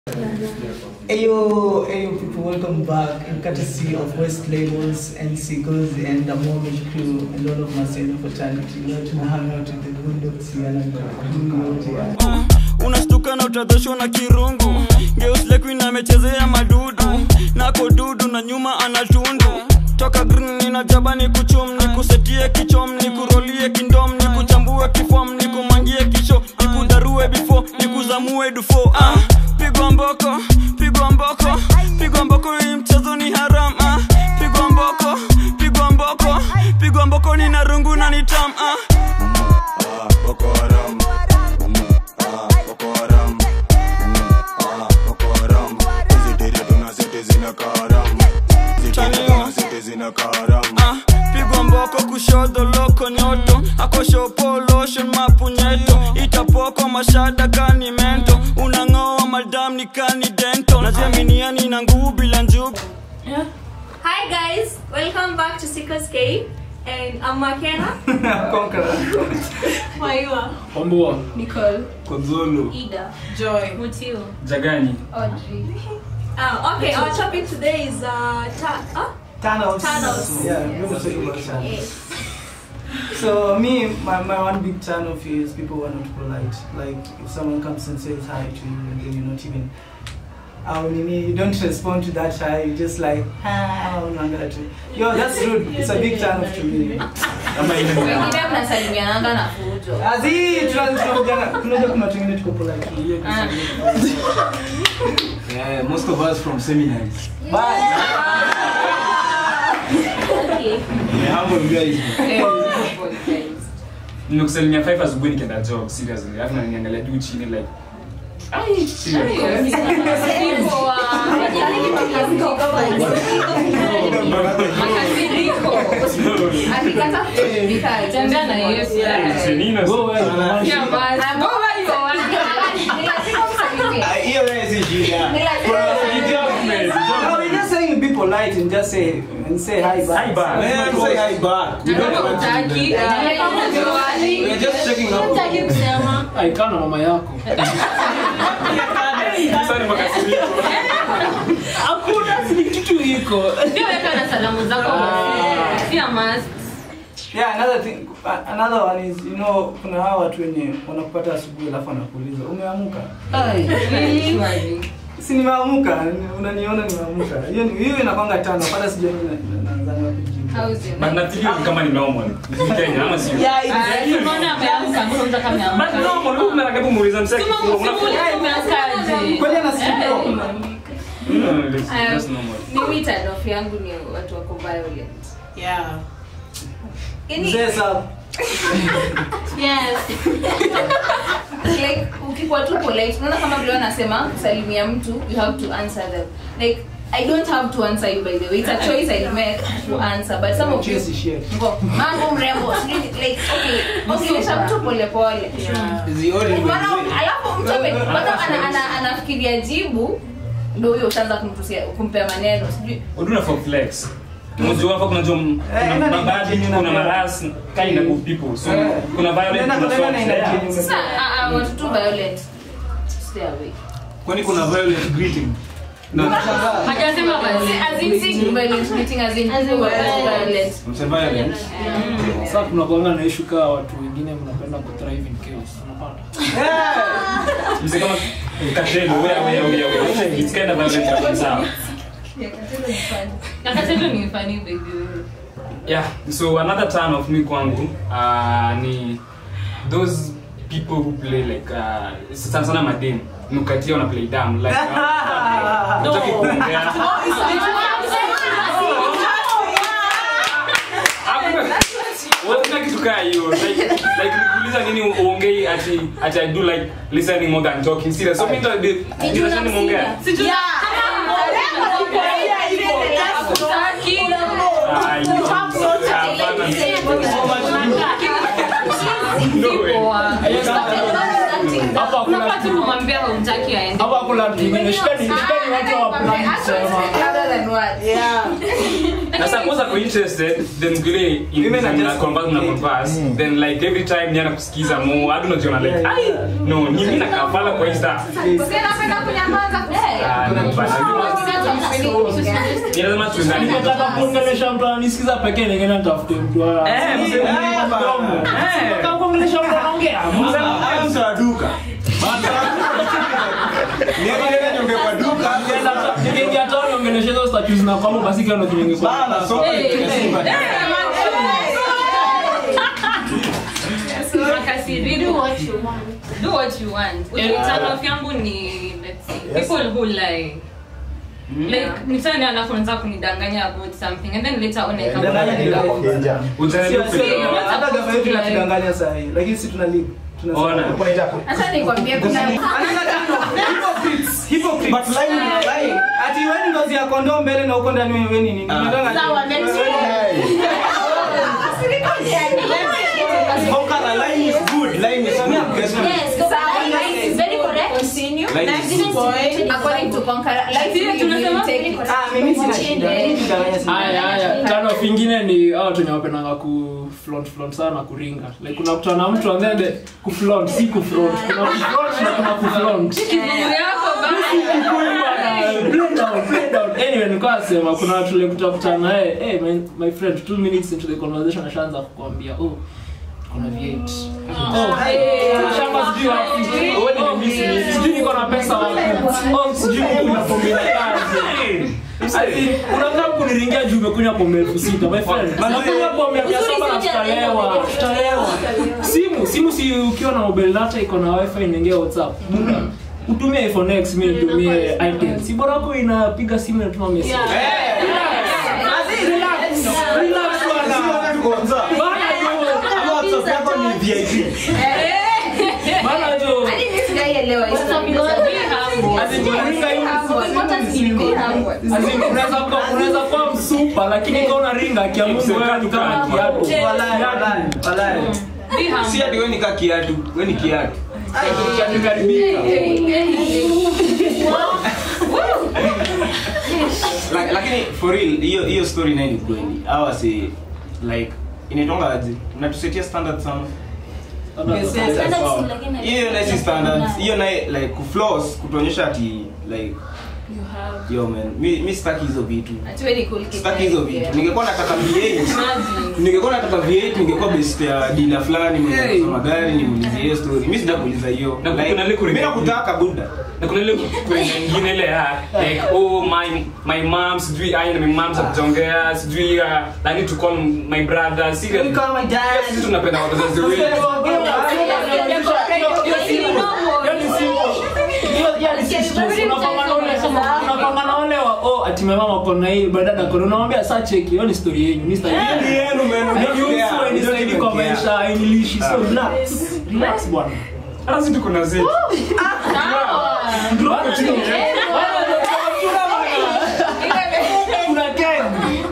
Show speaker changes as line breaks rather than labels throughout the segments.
Ayo, ayo people, welcome back in courtesy of West Labels and Seagulls and the Mortgage Crew and all of Maseno fraternity. Leo tuna hang out with the Boondocks here na Mkakuni here.
Uh, unastuka na utadhoshwa na kirungu geuslekuin amechezea madudu nako dudu na nyuma anatundu toka green nina jaba ni kuchum ni kusetie kichom ni kurolie kindom ni kuchambue kifom ni kumangie kisho ni kudarue bifo ni kuzamue dufo uh, pigwa mboko pigwa mboko pigwa mboko hii mchezo ni haram uh, pigwa mboko pigwa mboko pigwa mboko ni na rungu na ni tam uh.
Ah, Boko Haram. Mm, ah, Boko Haram. Mm, ah, Boko Haram. Hizi tere tunazete zina karam. Hizi tere
Chanio.
tunazete zina karam.
Ah, pigwa mboko kushoto loko nyoto akoshopo lotion mapunyeto itapoko mashada kani mento unang'oa madam ni kani dento najiaminiani na nguu bila njugu
Hi guys, welcome back to Seekers Cave. And I'm Makena.
Conqueror.
Maiwa.
Ombua,
Nicole.
Konzolo,
Ida.
Joy.
Mutiu.
Jagani.
Audrey. Uh, okay, our topic today is uh, ta- uh
Thanos.
Thanos.
Yeah, we're going to talk about Thanos.
yes.
So me, my, my one big turn off is people who are not polite. Like if someone comes and says hi to you and then you're not even Oh, Nini, you don't respond to that hi, you just like, ah, unaangalia tu. Yo, that's rude. It's a big turn off to me.
Kama ile
wengine mnasalimiananga na fujo
Azi, tunajana, tunajua kuna watu wengine tuko polite.
Yeah, most of us from seminaries.
Bye.
Okay.
Yeah, humble guys. Nimekusalimia 5 asubuhi nikienda job seriously. Alafu naniangalia juu chini like Ai, serious.
tembea na yesu
Senino.
Hiyo wewe si shida.
No, we're just saying be polite and just say and say hi back.
Hi back.
Man, say hi back. We don't want to do that. We're just checking up.
aikana mama yako
Sorry makasiriko.
hakuna si kitu iko
ndio weka na salamu zako pia mas
Yeah, another thing, a- another one is you know kuna hawa watu wenye wanakupata asubuhi alafu wanakuuliza umeamuka? Si nimeamuka, unaniona nimeamuka. Hiyo ni hiyo inakwanga tano, hata sijui na- na- naanza wapi kujibu.
But nafikiri ni kama ni normal. Ni Kenya ama sio?
unaona ameamka mbona unataka
But
ameamka
normal, huyu mnataka muuliza msaki.
Kwani anasikia?
No, that's that's normal.
mimi tanof yangu ni watu wako violent
yeah.
Mzee sasa.
yes like ukikuwa tu polite unaona kama vile wanasema salimia mtu you have to answer them like i don't have to answer you by the way it's a choice i make to answer but some of you
Chase shit.
Ngo, mambo mrembo sijui, like okay ongelesha mtu pole pole Maana- alafu mtu ame- kwanza ana- ana- anafikiria jibu ndo huyo utaanza kumtusia kumpea maneno sijui
Uduna for flex. Unajua hapa kuna jom
Eh,
kuna
ina
mabadi,
ni-
kuna maras kind of people. So
Eh.
kuna violent
Nenda-
kuna
nenda
soft.
na ina
Yeah.
yenye
sasa ah, ah, watu tu violent stay away
Kwani kuna violent greeting?
Unashangaa.
hajasema violent as in si violent greeting as in violent
Mse violent.
sasa kuna kuanga na issue kaa watu wengine mnapenda kuthrive in chaos unapata
Yeah.
Mse kama katelo, wea wea wea wea. It's kind of violent lakini sawa.
nakatendo ni funny baby
Yeah, so another turn of me kwangu uh, ni those people who play like uh, sana sana madem nukatia wana play dumb like uh, utaki kuongea Hakuna- Hakuna kitu kaa hiyo like like nikuuliza nini uongei ati ati I do like listening more than talking serious so mimi ndo ndio ndio nimeongea Ah, you- hapana. No way.
planting.
Hapa hakuna
unafaa tu
kitu.
kumwambia haumtaki aende
Hapa hakuna kitu kingine. Shida ni shida ni watu wa plan kusema.
Rather than words.
na suppose ako interested then vile
Women are
mna
just
converse mna converse then like every time ni anakusikiza mo hadi unajiona like
Yeah,
ai
yeah.
no ni mimi nakafala kwa insta
Usiende napenda kunyamaza. Eh.
Ah, no, bana. Ni lazima tuendane
Nikitaka kuongelesha mtu ananisikiza pekee ningine nitafute mtu wa-
Eh, mzee,
Eh,
mdomo. Eh.
Nataka kuongelesha mtu anaongea.
Haya mtu wa duka. Niende nyonge kwa duka.
Nikiingia town niongeleshe hizo statues na kwamba basi kile ndo kiningekuwa.
Bana, so
Makasiri, do what you want. Do what you want. Turn off yangu ni let's see, people who lie. Like mtani anafunza kunidanganya about something and then later on I come
Danganya ni
back.
lie.
Ujaribu
Sio- sio-
kuelewa.
hata gava yetu inatudanganya saa hii lakini si tuna live Tunasema-
Ona.
Acha nikwambie kuna
Hypocrites. Hypocrites.
But lying, lying.
ati weni ngozi ya kondoo mbele na uko ndani wewe nini Nimedanga-
Sawa, next
Okara, lying is good. Lying is good.
according to Conqueror, life
Sio,
will
tunasema-
take it.
Ah, mimi sina shida. Mimi kudanganya sina.
Haya haya, tano vingine ni hao watu wenye wapendanga ku flaunt flaunt sana kuringa. Like unakutana na mtu and then the ku flaunt, si ku flaunt. Kuna ku flaunt na kuna ku flaunt.
Kizungu yako bana.
Blend out, blend out. Anyway, nilikuwa nasema kuna watu like utakutana naye, hey my, my friend, two minutes into the conversation ashaanza kukwambia, oh, kuna V8. Oh, shamba sijui wapi. Oh, oh, sijui niko na pesa wapi. Oh, sijui kuna pombe na kazi. Ati, unakaa kuniringia juu umekunywa pombe elfu sita my friend. Nakunywa pombe ya mia saba na tutalewa. Tutalewa. Simu, simu si ukiwa na mobile data iko na wifi inaingia WhatsApp. Muda. Utumie iPhone X, mimi nitumie iTunes. Si bora yako inapiga simu inatuma message. Relax. Relax bwana. Bana yo.
Ama WhatsApp yako ni VIP.
Bana yo.
Hadi mimi sijaielewa hiyo.
As in, kuringa hivi. As in, unaweza kuwa unaweza kuwa msupa lakini kama unaringa kia Mungu wewe ni kama kiatu.
Walai, walai, walai.
Be humble.
Si ati wewe ni ka kiatu, wewe ni kiatu.
Kiatu karibika.
Like, lakini for real hiyo hiyo story nayo ni kweli. Hawa si like inaitwanga aje? Mnatusetia standard sana. Hiyo nayo si standards. Hiyo nayo like kufloss kutuonyesha ati like yo man, mi mi sitaki hizo vitu.
Ati wewe ni cool kid.
Sitaki hizo vitu. Ningekuwa nataka V8,
Imagine.
ningekuwa nataka V8, ningekuwa best ya dealer fulani mwenye
Hey.
anauza magari nimuulize hiyo story. Mimi sijakuuliza hiyo.
Na
Like,
kuna ile
mimi
kuringa-
nakutaka buda.
na kuna ile kwenye ingine ile ya like oh my my mom sijui ai na my mom zakujongea sijui uh, I need to call my brother serious
You call my dad.
sisi tunapenda wazazi wetu
unapanga na wale wa oh ati mama wako na hii badada kono unamwambia saa cheki hiyo ni story yenu mimi sitaki
Ni yenu man.
Hainihusu, hainisaidii kwa maisha hainilishi so relax relax bwana
hata sisi tuko na zetu
Bwana, chini. Kuna keg.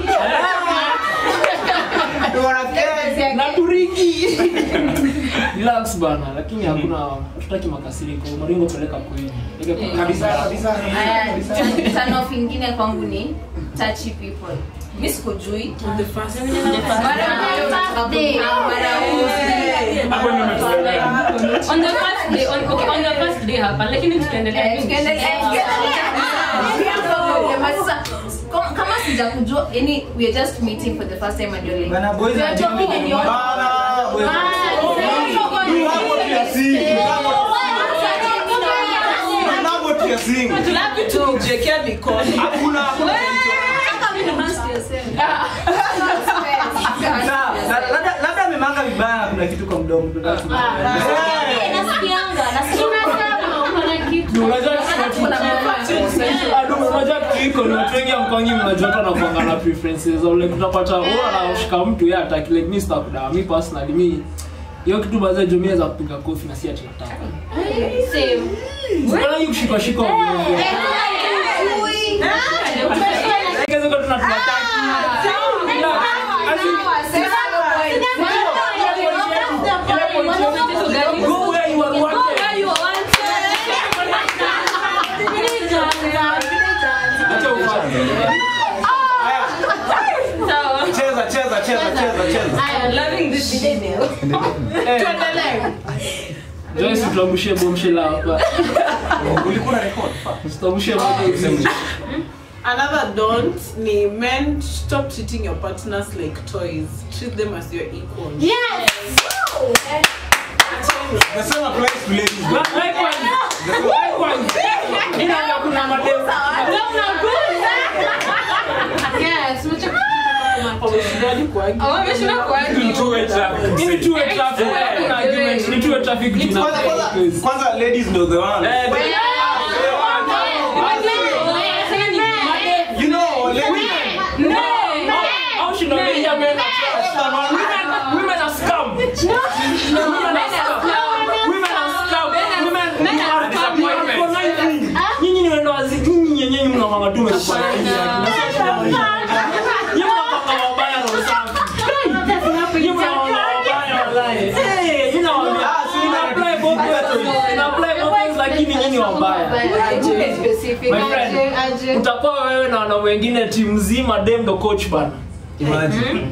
na turiki relax bana lakini hakuna tutaki makasiriko maringo peleka kweli
Kabisa kabisa.
Aya, turn- turn off ingine kwangu ni touchy people. Mimi sikujui. Mara birthday, mara
hapo ndio umetuelewa
On the first day, on, okay, on the first day hapa, lakini tukiendelea
Eh, tukiendelea, tukiendelea. Sasa, kama- kama sijakujua yani we are just meeting for the first time and you're like
Bana, boys
we are
are
talking and you're
Bana, boys. Unavotia single.
tujiekea mikono
Hakuna
Sawa, la- labda- labda amemanga vibaya na kuna kitu kwa mdomo
unajua kitu iko ni watu wengi amkwangi mnajoto na kuanga na preferences au like utapata wewe anashika mtu yeye ataki like mimi sitakudawa mimi personally mimi hiyo kitu baadhi ya jumia za kupiga kofi na si ati nataka Mbona hii kushika shika ovyo ovyo? Like, hizo kitu tunataki. Go where you are wanted. Acha ufanye.
Sawa.
Cheza, cheza, cheza, cheza, cheza.
Loving this video.
Joyce tutambushie bombshell hapa.
Ulikuwa na record.
Tutambushie moja hivi.
Another don't ni men stop treating your partners like toys. Treat them as your equals.
The same applies to ladies.
Likewise. Likewise. Ina kuna madem.
Wameshindani kuagi.
Wameshinda kuargue.
Ni two-way traffic.
Hii ni two way traffic. Hakuna argument. Ni two way traffic juu
Kwanza, kwanza, kwanza ladies ndo the one.
Eh,
You know, ladies.
Au shindo meja men are trash. Women- women are scum. Women are scum. Women are scum. Women-
Men
you
are
are
scum.
disappointment. Nyinyi ni wendo wazi- nyinyi nyenyenyi mnamwanga tu mmekuwa na hizi akili. Nyinyi mnapanga wabaya roho safi. Nyinyi mnamwanga wabaya wallahi. Eh, nyinyi nawaambia, ina apply both ways. Ina apply both ways, lakini nyinyi wabaya. My friend, utakuwa wewe na wanaume wengine timu mzima dem ndo coach bana
Imagine.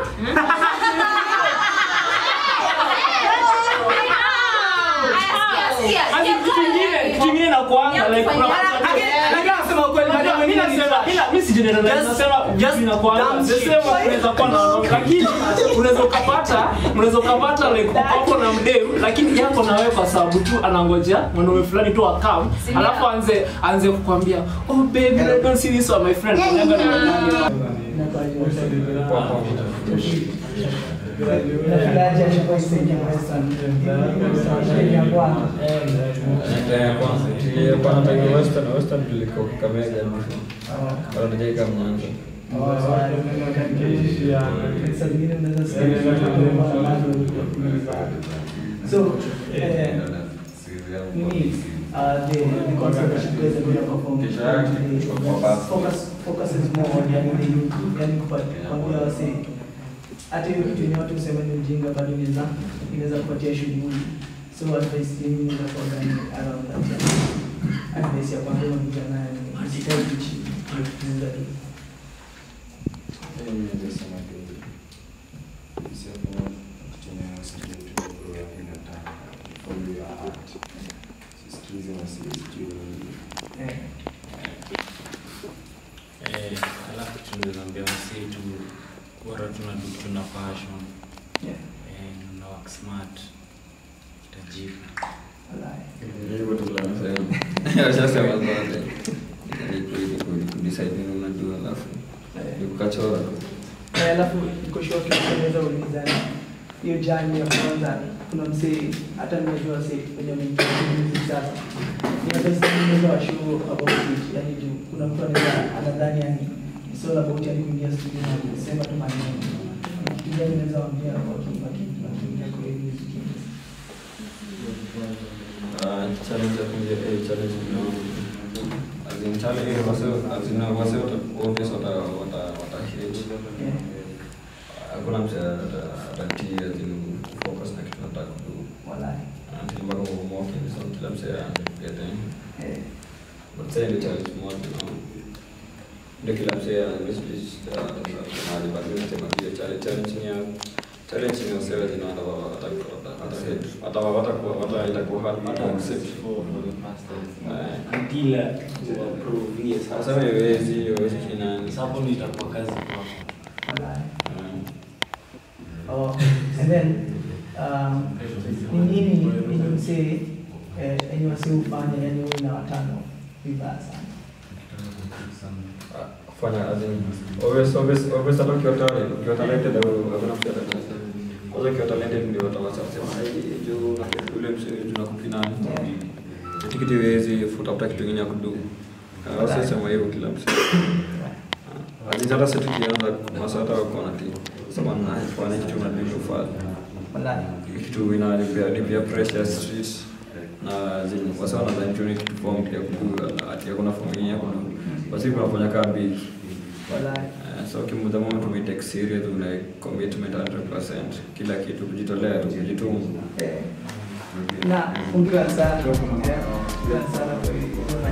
Hadi kitu kingine kitu kingine nakuanga like kuna
Lakini nasema ukweli, madam, mimi nasema
ila mimi sijeneralize nasema just inakuanga
dumb
the
shit.
same way unaweza kuwa na wanaume lakini unaweza ukapata unaweza ukapata like uko hapo na mdem lakini yako na wewe kwa sababu tu anangojea mwanaume fulani tu akam alafu anze anze kukwambia oh baby I don't see this one my friend Unaenda na wanaume.
Nafilaje achukua isaidia Western? Ya kwanza.
ya kwanza tulikuwa nataka western western tulikuwa Kakamega wanataka Mwanza
Saa zingine unaweza sikia So, eh, nini, uh, the the concept that you guys are going to perform today, focus focuses more on yani the youth, yani kupa- kuambia wasee hata hiyo kitu yenye watu husema ni ujinga bado inaweza inaweza kupatia shughuli so advice yenu inaweza kuwa gani around that advice ya kwanza unakuja nayo ni usikae tu chini kujifunza tu eh
eh alafu tunaambia msee tu bora tuna tuna passion
yeah
eh na work smart tajibu
wallahi
washasema zote kudecide nini unajua alafu ni kukachora
Eh, alafu iko short tunaweza uliza hiyo jani ya kwanza kuna msee hata nimejua sasa kwenye mziki sasa ni hata sasa wa show about it yani juu kuna mtu anaweza anadhani yani it's all about yani kuingia studio na kusema tu maneno kijana anaweza waambia waki waki wakiingia kwa hiyo music
Ah, challenge ya kuingia eh challenge ni as in challenge eh wase as in wase wata obvious wata wata wata hate
yeah
hakuna mtu atatii as in focus na kitu nataka kudu
wallahi
until mpaka umoke so kila mse get in
eh
but say the challenge moja you know ndio kila mse anamessage mahali pa mimi nasema pia challenge challenge ni ya challenge ni wasewa jina hata hata hata hata hata hata hata itakuwa hard to accept Eh.
Until, uh, to approve, yes.
Sasa haiwezi haiwezi kinani
Hapo ndio itakuwa kazi kwako.
wallahi
Mm.
Oh, and then um, ni nini yenye msee eh, yenye wasi ufanya yani uwe na watano vibaya sana
Ah, kufanya as in always always always hata ukiwa talented ukiwa talented au hakuna mtu atakuwa kwanza ukiwa talented ndio watawasa kusema ai juu na ule msee tunakupinani kitu kitu haiwezi kutafuta kitu kingine ya kudu wasi sema hivyo kila msee Aziz hata sisi tukianza masa hata wako na timu sababu na fanya kitu na ndio fanya
wallahi
kitu inanipea nipea pressure ya street na zenye wasa wanadhani tu ni kitu form ya kudu ati hakuna form nyingine ya kudu basi kunafanya kaa beat
wallahi
Uh, so kim- the moment we take serious una commitment 100% kila kitu kujitolea tu kujituma
eh, na ongera sana eh, ongera sana kwa hiyo